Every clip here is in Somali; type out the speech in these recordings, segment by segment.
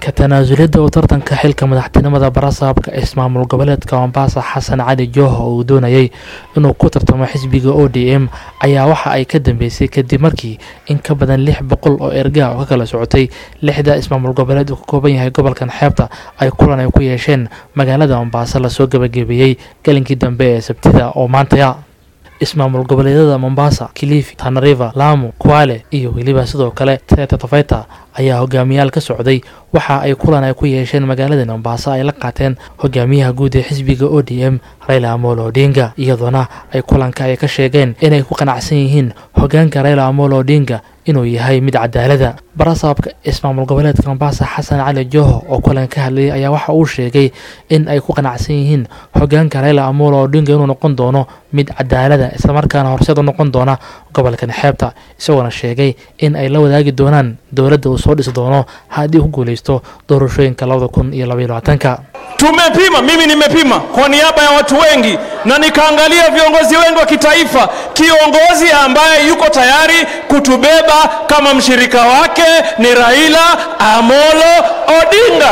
ka tanaasulidda uu tartanka xilka madaxtinimada barasaabka ismaamul goboleedka mombasa xasan cali jooho oo uu doonayay inuu ku tartamo xisbiga o d m ayaa waxa ay ka dambeysay kadib markii in ka badan lix boqol oo ergaa oo ka kala socotay lixda ismaamul goboleed uu ka kooban yahay gobolkan xeebta ay kulan ay ku yeesheen magaalada mombasa lasoo gabagabeeyey galinkii dambe ee sabtida oo maantaya ismaamul goboleedyada mombasa kilifi tanariva lamu kwale iyo weliba sidoo kale teta tafeta ayaa hogaamiyaal ka socday waxa ay kulan ay ku yeesheen magaalada mombasa ay la qaateen hogaamiyaha guud ee xisbiga o d m raila amolo odinga iyadoona ay kulanka ay ka sheegeen inay ku qanacsan yihiin hogaanka raila amolo odinga inuu yahay mid cadaalada barasaabka ismaamul goboleedka mombasa xasan cali joho oo kulan ka hadlayay ayaa waxa uu sheegay in ay ku qanacsan yihiin hogaanka raila amolo odinga inuu noqon doono mid cadaalada islamarkaana horseed u noqon doona gobolkan xeebta isagoona sheegay in ay la wadaagi doonaan dowladda uu soo dhisi doono haddii ku guuleysto doorashooyinka labada kun iyo labaiyo labaatanka Tumepima, mimi nimepima kwa niaba ya watu wengi na nikaangalia viongozi wengi wa kitaifa, kiongozi ambaye yuko tayari kutubeba kama mshirika wake ni Raila Amolo Odinga.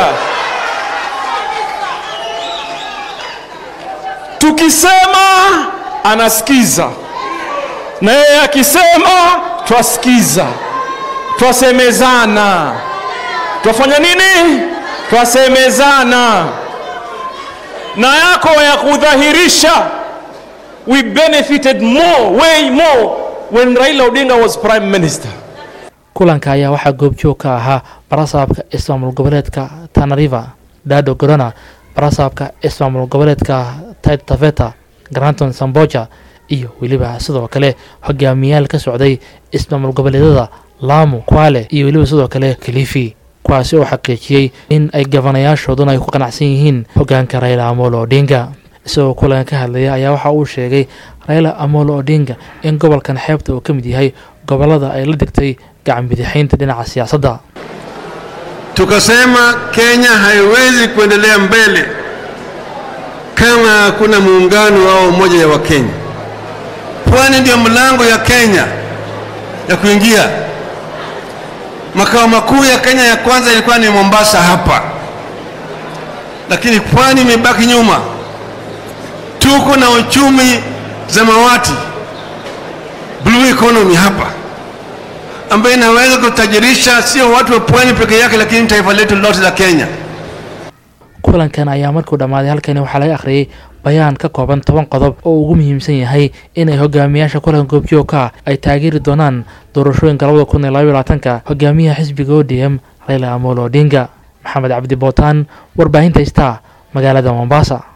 Tukisema anasikiza, na yeye akisema twasikiza, twasemezana. Twafanya nini? Twasemezana na yako ya kudhahirisha we benefited more way more when Raila Odinga was prime minister kulanka ayaa waxaa goobjoog ka ahaa barasaabka ismaamul goboleedka tanariva dado gorona barasaabka ismaamul goboleedka tait taveta granton samboja iyo weliba sidoo kale hogaamiyaal ka socday ismaamul goboleedyada lamu kwale iyo weliba sidoo kale kilifi kuwaasi oo xaqiijiyey in ay gabanayaashooduna ay ku qanacsan yihiin hogaanka raila amolo odinga isagoo kulan ka hadlaya ayaa waxa uu sheegay raila amolo odinga in gobolkan xeebta uu ka mid yahay gobolada ay la degtay gacan bidixaynta dhinaca siyaasadda Tukasema Kenya haiwezi kuendelea mbele kama hakuna muungano au umoja ya Wakenya. Pwani ndio mlango ya Kenya ya kuingia. Makao makuu ya Kenya ya kwanza ilikuwa ni Mombasa hapa, lakini pwani imebaki nyuma. Tuko na uchumi zamawati, blue economy hapa ambayo inaweza kutajirisha sio watu wa pwani peke yake, lakini taifa letu lote la Kenya. kulankan ayaa markuu dhammaaday halkani waxaa laga akhriyey bayaan ka kooban toban qodob oo ugu muhiimsan yahay inay hogaamiyaasha kulanka goobjoogka ay taageeri doonaan doorashooyinka labada kun iyo labaiyo labaatanka hogaamiyaha xisbiga o d m raila amolo odinga maxamed cabdi bootaan warbaahinta star magaalada mombasa